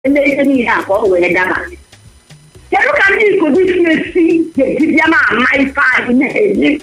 ndị ihe niile a ka ọ wee daba kedu ka ndị ikozi si esi ga-eji bịa ma ama ife anyị na-eji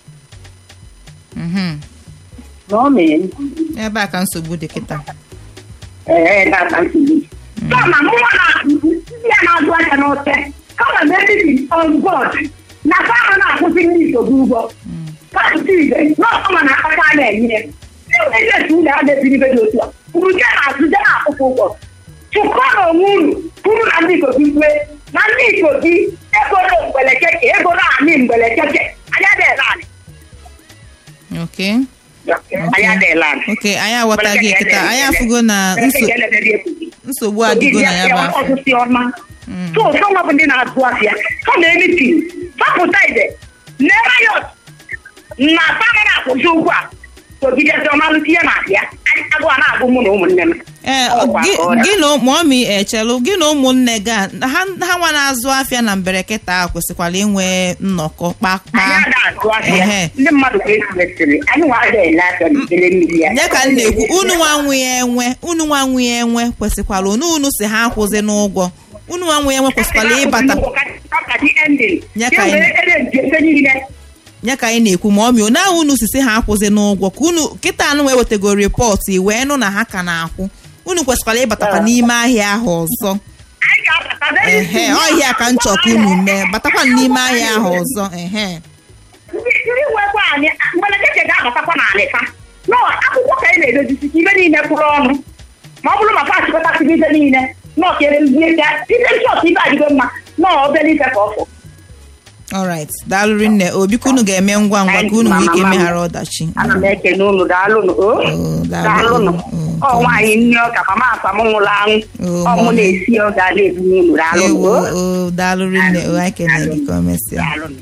Mhm. na ọ mee ebe a ka nsogbu dị kịta ee data nsogbu kama mụnwa na ndị a na-azụ aka n'oche kama na ebibi on board na fama na-akwụsị ndị ikozi ụgwọ pasụta ibe n'ọkọma na akpata a na-enye ndị esi ụlọ a na-ebiri ibe dị otu a uru je na-azụ je na-akwụkwọ ụgwọ chụkọ na onwe unu kwuru na ndị ikozi kwe na ndị ikozi egoro mgbelekeke egoro anyị mgbelekeke anya dịla anyị ok anya dịla anyị ok anyị aghọtaghị kịta anyị afụgo na nso- nsogbu adịgo na ya bụ afọ ọsụsị ọma so sọnwa bụ ndị na-azụ afịa ọ na-emiti fapụta ide nerayọt na fama na-akwụsị ụgwọ a ogidezi ọmalụsi ihe na-abịa agụ a na-agụ mụ na ụmụnne m ee Ọ kwa gị ka ọ dị. gị na mọmi echelụ gị na ụmụnne gị a ha ha nwa na-azụ afịa na mbereketa a kwesịkwara inwe nnọkọ anyị kpakpa ada azụ Ehe. afịa ndị mmadụ ka esimesịrị anyị nwa ada ele afịa na ikele mmiri ya ya ka m na-ekwu unu nwa nwe ya enwe unu nwa nwe ya enwe kwesịkwara unu unu si ha akwụzi n'ụgwọ unu nwa nwe ya enwe kwesịkwara ịbata Ya ka anyị- ya ka anyị na-ekwu ma ọmị na ahụ unu sisi ha akwụzi n'ụgwọ ka unu kịta anụ wee wetago rịpọtụ i wee nụ na ha ka na-akwụ unu kwesịkwara ịbatakwa n'ime ahịa ahụ ọzọ ehe ọhịa ka nchọ ka unu mee batakwa n'ime ahịa ahụ ọzọ ehe ndị nwekwa anyị mgbelekeke ga-abatakwa n'ala fa nọ akwụkwọ ka anyị na-edozisi ka ibe niile kwụrụ ọnụ ma ọ bụrụ maka achịkọtasịrị ibe niile nọ kere ihe ka ibe nchọt ibe adịgo mma nọ obere ife ka ọ fọ alright daalụ rinne obi ka unu ga-eme ngwa ngwa ka unu nwee ike imeghara ọdachi ana m ekene unu daalụnụ o Oh, daalụ. daalụnụ Oh, ọ nwaanyị nne ọka mama akwa m nwụrụ anwụ Oh, ọ mụ mama. na-esi ọ ga na-ebu n'unu daalụnụ ewo o o daalụ rinne o anyị kenere gị ka o mesịa daalụnụ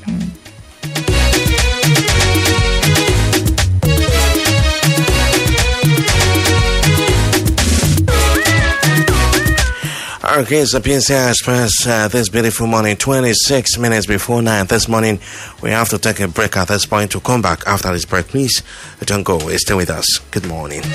Okay, so Piensa Express uh, this beautiful morning, 26 minutes before 9 this morning. We have to take a break at this point to come back after this break. Please don't go, stay with us. Good morning.